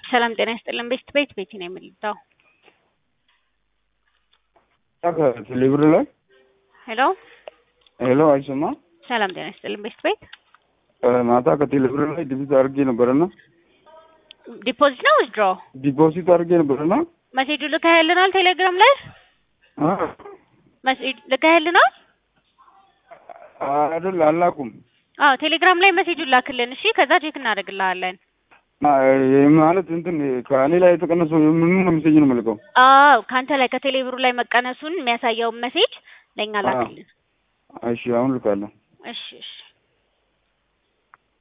ሰላም ጤና ይስጥልን። ቤት ቤት ቤት ነው የምልዳው። ቴሌብር ላይ ሄሎ ሄሎ፣ አይሰማም። ሰላም ጤና ይስጥልን። ቤት ቤት ማታ ከቴሌብር ላይ ዲፖዚት አድርጌ ነበረና ዲፖዚት ነው ዊዝድሮ ዲፖዚት አድርጌ ነበረና መሴጁ ልከህልናል? ቴሌግራም ላይ መሴጅ ልከህልናል? አይደል አላኩም። አዎ ቴሌግራም ላይ መሴጁን ላክልን። እሺ ከዛ ቼክ እናደርግልሃለን። ማለት እንትን ከእኔ ላይ የተቀነሰው ምን ነው ሜሴጅ ነው የምልከው? አዎ ከአንተ ላይ ከቴሌብሩ ላይ መቀነሱን የሚያሳየውን መሴጅ ለእኛ ላክልን። እሺ አሁን ልካለሁ። እሺ እሺ